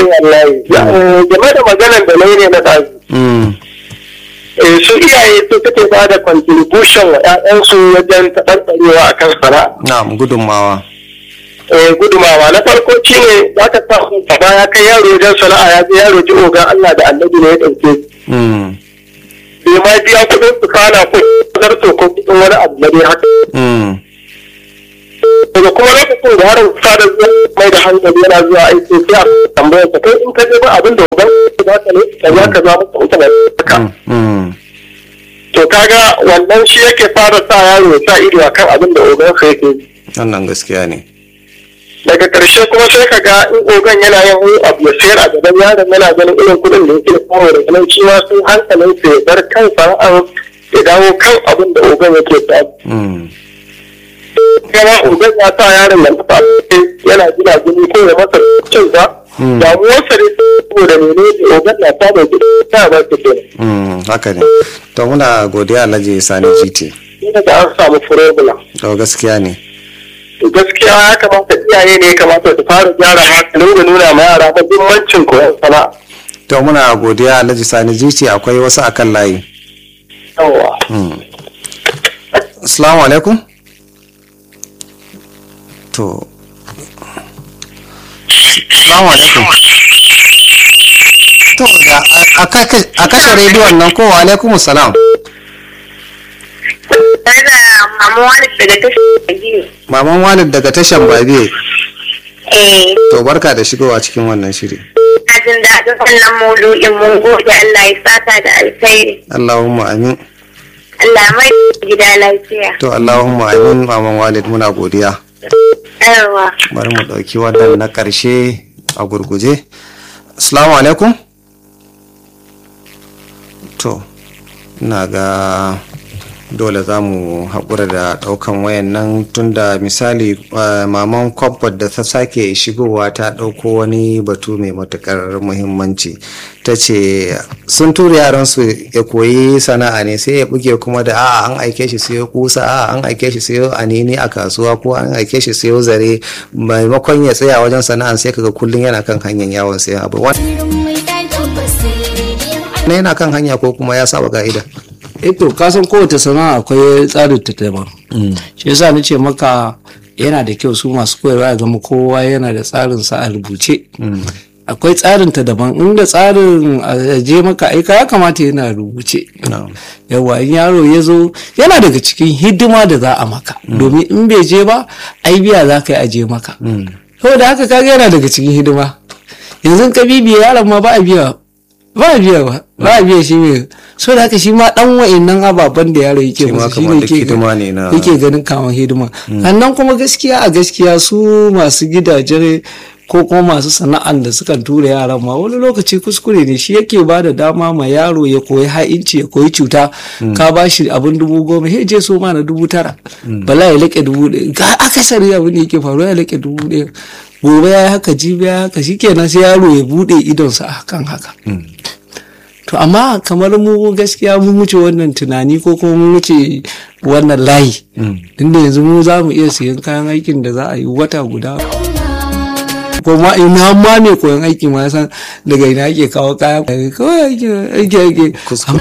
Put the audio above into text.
wallahi game da maganar da nayi ne na ɗazu Mm. eh, su iyaye su suke ba da contribution wa 'ya'yansu wajen taɓarɓarewa a kan sana'a na'am gudunmawa eh, gudumawa na farko shi ne za ka samu gaba ya kai yaro wajen sana'a ya je yaro ji ogan Allah da annabi ne ya ɗauke shi. Mm. bai ma biya kuɗin su kana ko zarto ko kuɗin wani abu na dai haka Mm. daga kuma lokacin da yaron kusa da zuwa mai da hankali yana zuwa aiki sai a tambayar sa kai in ka je ba abin da uban za ka ne ka za ka za masa mutane haka Mm. to kaga wannan shi yake fara sa yaro ya sa ido akan abin da ogan sa yake yi. wannan gaskiya ne daga ƙarshe kuma sai ka ga in ogan yana yin wani abu ya sayar a gaban yaron yana ganin irin kuɗin da yake samu da ganin shi ma sun hankalin sa ya bar kan sana'ar ya dawo kan abin da ogan yake samu Mm. kana ogan ya sa yaron ya masa yana gina gini ko ya masa cin ba damuwarsa ne saboda mene ne ogan na samun kuɗi ta ba su kenan Mm. haka ne to muna godiya alhaji sani gt sai daga an samu problem to gaskiya ne to gaskiya ya kamata iyaye ne ya kamata su fara gyara hankalin da nuna ma yara muhimmancin koyon sana'a to muna godiya alhaji sani gt akwai wasu akan layi yawwa Assalamu alaikum. To. Assalamu alaikum. To da a- a kake- a kashe rediyon nan ko wa alaikum salam. tare da mamu wani daga tashar biyu. Maman Walid daga tashan Babiye. Eh, To barka da shigowa cikin wannan shiri. na jin daɗin wannan maudu'in mun gode Allah ya sata da alkhairi. Allahumma amin. Allah mai gida lafiya. To Allahumma amin Maman Walid muna godiya. Yawa. Bari mu ɗauki wannan na ƙarshe a gurguje. Assalamu alaikum. To, ina ga dole za mu haƙura da ɗaukan wayan nan tunda misali eh, maman comfort da ta sake shigowa ta ɗauko wani batu mai matuƙar muhimmanci ta ce sun tura yaransu ya koyi sana'a ne sai ya buge kuma da a'a an aike shi siyo kusa a'a an aike shi siyo anini a kasuwa ko an aike shi siyo zare maimakon ya tsaya wajen sana'an sai kaga kullum yana kan hanyar yawon sayan abu wannan yana kan hanya ko kuma ya saba ka'ida to kasan kowace sana'a akwai tsarin ta daban shi yasa na ce maka yana da kyau su masu koyarwa ya zama kowa yana da tsarin sa a rubuce akwai tsarin ta daban inda tsarin a je maka aika ya kamata yana rubuce yawa in yaro ya zo yana daga cikin hidima da za a maka domin in bai je ba ai biya za ka yi aje maka saboda haka kaga yana daga cikin hidima yanzu ka bibiya yaron ma ba a biya ba a biya ba ba a biya shi ne so da haka shi ma dan wa'annan ababen da yaro yake Shi ma musu shi kamar ne duk yake hidima ne na- yake ganin kaman hidima sannan kuma gaskiya a gaskiya su masu gidaje ko kuma masu sana'an da suka tura yaran ma wani lokaci kuskure ne shi yake ba da dama ma yaro ya koyi ha'inci ya koyi cuta ka ba shi abin dubu goma he je so ma na dubu tara bala ya laƙe dubu ɗaya ga akasari abin da yake faruwa ya laƙe dubu ɗaya gobe ya yi haka jibi ya yi haka shikenan sai yaro ya buɗe idonsa a kan haka to amma kamar mu gaskiya mun wuce wannan tunani ko kuma mun wuce wannan layi inda yanzu mu za mu iya siyan kayan aikin da za a yi wata guda ko ma ina ma mai koyon aiki ma ya san daga ina ake kawo kaya kawai aiki aiki aiki